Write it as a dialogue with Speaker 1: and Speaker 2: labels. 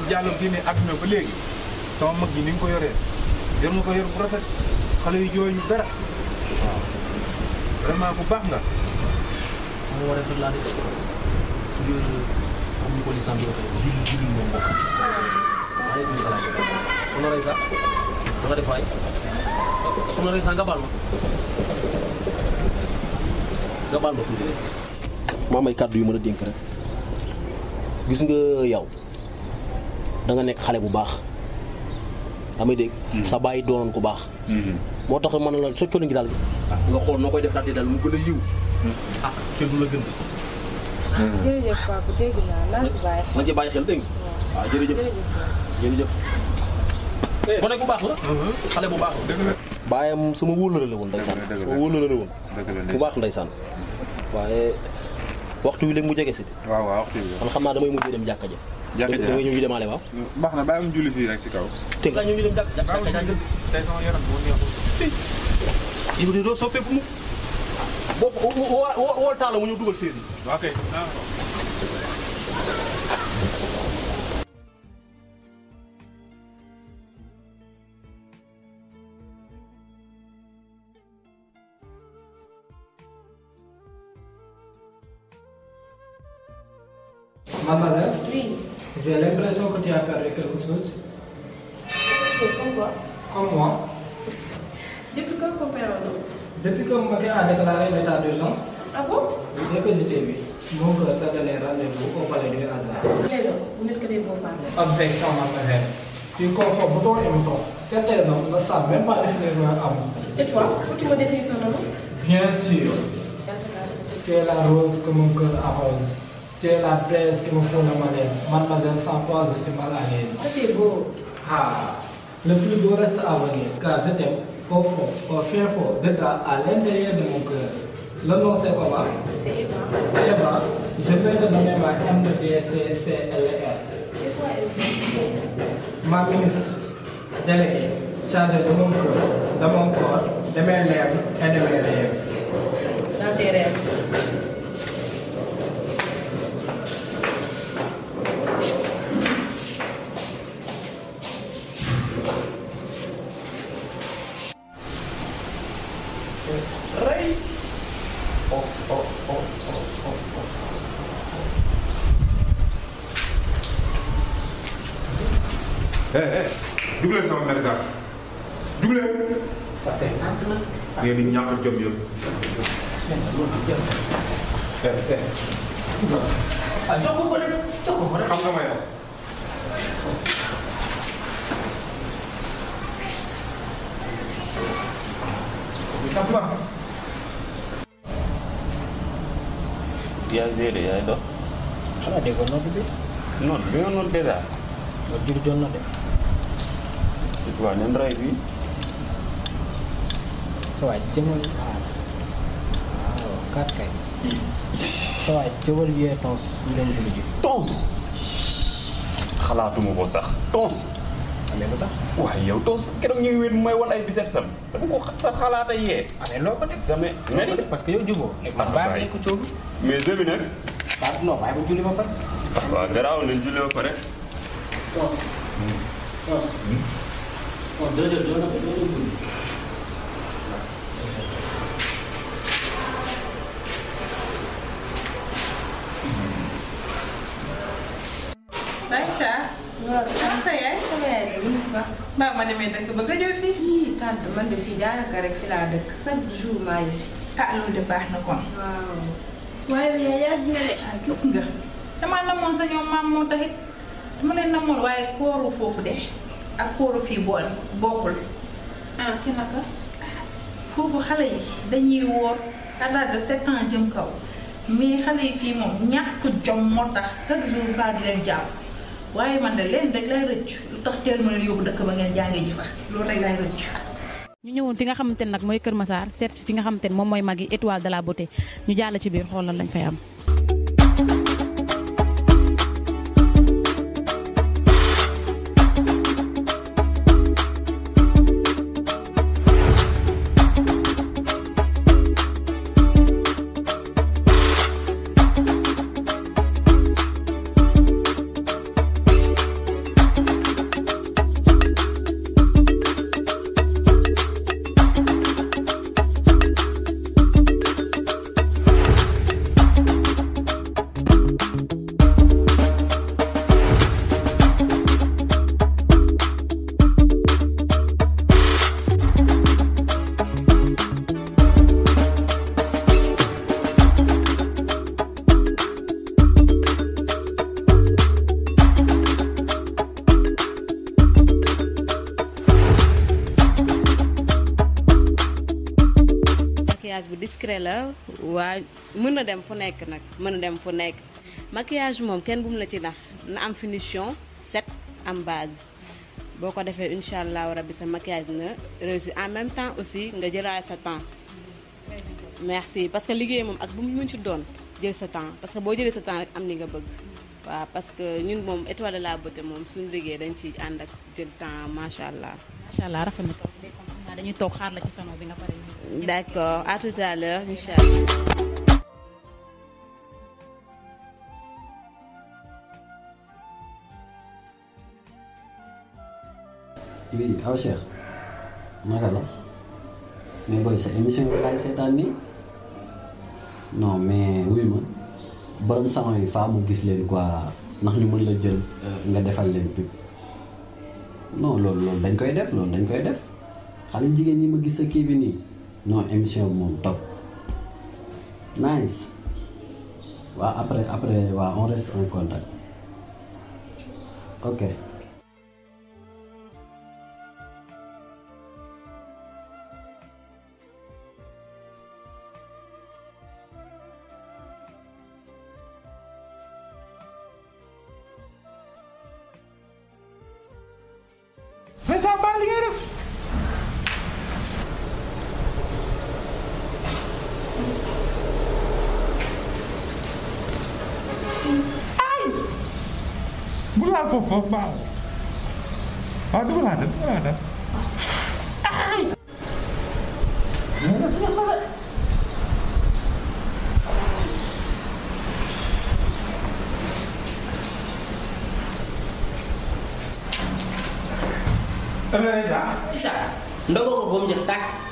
Speaker 1: Diallo génnee àdduna ba léegi sama mag ji ni nga ko yoree yor nga ko yor bu rafet xale yu jooy ñu dara waaw vraiment bu baax nga.
Speaker 2: sama waree fa laa def su dee comme ni ko lislaam di waxee julli julli moom mbokk maaleykum salaam soxna Reysa da nga def waay soxna Reysa nga baal ma nga baal ma tuuti rek maa may kàddu yu mën a dénk rek gis nga yow da nga nekk xale bu baax damay dégg sa bàyyi doonoon ku baax moo tax man la sa colin gi daal nga xool noo koy def daal di daal mu gën a yiw ah kenn du la gën
Speaker 3: jërëjëf papa dégg naa naa si bàyyi
Speaker 2: na ci bàyyi xel dégg nga waaw jërëjëf jërëjëf gone bu baax la xale bu baax la
Speaker 1: dëgg la
Speaker 2: baayam sama wóolare la woon ndeysaan
Speaker 1: Dëgg la, dëgg la.
Speaker 2: sama wóolare la woon
Speaker 1: dëgg la
Speaker 2: bu baax ndeysaan waaye waxtu wi léegi mu jege si
Speaker 1: waaw waaw waxtu bi
Speaker 2: man xam naa damay mujj dem jàkka ja
Speaker 1: Jàkka ja.
Speaker 2: da ngay ñëw ñu demaale waaw
Speaker 1: baax na bàyyi am julli fii rek si kaw.
Speaker 2: te nga ñëw ñu dem jàkka jàkka jàkka jàkka
Speaker 1: tey sama yaram moo neexul.
Speaker 2: yow de doo soppeeku mu boo woo woo woo taala mu ñëw dugal séesi
Speaker 1: waaw kay.
Speaker 4: Mademoiselle,
Speaker 3: Oui.
Speaker 4: j'ai l'impression que tu as perdu quelque chose.
Speaker 3: Comme quoi
Speaker 4: Comme moi,
Speaker 3: Depuis quand qu'on perd un autre
Speaker 4: depuis que Mbaké a déclaré l'état d'urgence,
Speaker 3: Ah bon
Speaker 4: dès que je t'ai vu, mon cœur s'est donné rendez-vous au palais du hasard.
Speaker 3: Les gars, vous n'êtes que des bons parleurs.
Speaker 4: Objection, mademoiselle. Tu confonds bouton et mouton. Certains hommes ne savent même pas définir leur amour.
Speaker 3: Et toi, faut que tu me définis ton amour
Speaker 4: Bien sûr,
Speaker 3: Dans ce cas,
Speaker 4: tu es la rose que mon cœur arrose. Tu es la braise qui me fout le malaise. Mademoiselle, sans toi, je suis mal à l'aise.
Speaker 3: ça c'est beau.
Speaker 4: Ah, le plus beau reste à venir, car je t'aime au fond, au fin fond, de toi, à l'intérieur de mon cœur. Le nom c'est comment
Speaker 3: C'est Eva.
Speaker 4: Eva, je vais te nommer ma MDCCLR.
Speaker 3: C'est quoi Eva
Speaker 4: Ma ministre déléguée, chargée de mon cœur, de mon corps, de mes lèvres et de mes rêves.
Speaker 3: Dans tes rêves.
Speaker 2: rey oh oh oh oh oh oh
Speaker 1: eh eh jug leen sama mère gàtt jug leen. ngeen di ñàkk jom yëpp. eh eh.
Speaker 2: ah jox ko ko rek jox ko ko rek
Speaker 1: xam nga may wax. bi sax na.
Speaker 5: yaa géré yaay dox
Speaker 4: xanaa déggoon nodd bi
Speaker 5: noonu bi nga noonu dèjà
Speaker 4: nga jur jot na de
Speaker 5: waaw nen rey bi
Speaker 4: sa waay jëmal aar waaw kat kay sa waay jëmal yee tons ñu dem julli ji
Speaker 5: tons xalaatuma ko sax tons
Speaker 4: amee lu tax
Speaker 5: waaye yow tons keroog ñu ngi wéet may wan ay biset sam dama ko xa- sa xalaata yee
Speaker 4: amee loo ko def
Speaker 5: jamais
Speaker 4: loo ko def parce que yow juboo man
Speaker 5: Ah,
Speaker 4: bàyyi
Speaker 5: bàyyi.
Speaker 4: ko coow
Speaker 5: mais jeu bi nag
Speaker 4: baa non bàyyi ba julli ba pare
Speaker 5: waaw garaaw nañ julli ba pare
Speaker 4: tons tons non deux heures doon na ko doo dem julli
Speaker 6: Aïcha.
Speaker 3: waaw
Speaker 6: ah sa yaay.
Speaker 3: sama yaay de lu mu baax.
Speaker 6: mbaa ma demee dëkk ba nga ñëw fii.
Speaker 3: Ii tante man de fii daanaka rek fi laa dëkk chaque jour maa ngi fi.
Speaker 6: ah loolu de baax na kon.
Speaker 3: waaw. waaye bi yaa yàgg nga de.
Speaker 6: ah gis nga. damaa namoon sa ñoom maam moo taxit dama leen namoon waaye kooru foofu de ak kooru fii bool bokkul.
Speaker 3: ah si naka.
Speaker 6: foofu xale yi dañuy woor à l'âge de sept ans jëm kaw mais xale yi fii moom ñàkk jom moo tax chaque jour baa di leen jàpp waaye man de leen rek lay rëcc lu tax teel ma leen yóbbu dëkk ba ngeen jàngee ji fa loolu rek lay rëcc.
Speaker 7: ñu ñëwoon fi nga xamante ne nag mooy Kër Massar seet si fi nga xamante ne moom mooy magi étoile de la beauté ñu jàll ci biir xoolal lañ fay am.
Speaker 8: maquillage bu discret la waa mën na dem fu nekk nag mën na dem fu nekk maquillage moom kenn bu mu la ci nax na am finition set am base boo ko defee incha allahu rabbi sa maquillage na réussir en même temps aussi nga jëlaat sa temps merci parce que liggéey moom ak bu mu mën ci doon jël sa temps parce que boo jëlee sa temps rek am li nga bëgg waaw parce que ñun moom étoile de la beauté moom suñu liggéey dañ ci ànd ak jël temps macha allah.
Speaker 7: macha allah rafet na trop léegi comme xam naa dañuy toog xaar la ci salon bi nga pare ñu.
Speaker 8: d'accord à tout à l'heure incha allah.
Speaker 9: oui aw Cheikh naka la mais booy sa émission bi laay seetaan nii non mais wuy ma borom salon yi faa mu gis leen quoi ndax ñu mën la jël nga defal leen pub non loolu loolu dañ koy def loolu dañ koy def xale jigéen ñi ma gis sa kii bi nii non émission bi moom top nice waaw après après waaw on reste en contact ok
Speaker 1: mais ça baal li ngay def ay bu laal foofu foofu baax waaw du ma laa def du ma laa def ay
Speaker 10: Isa ndogo ko ba mu jël tàkk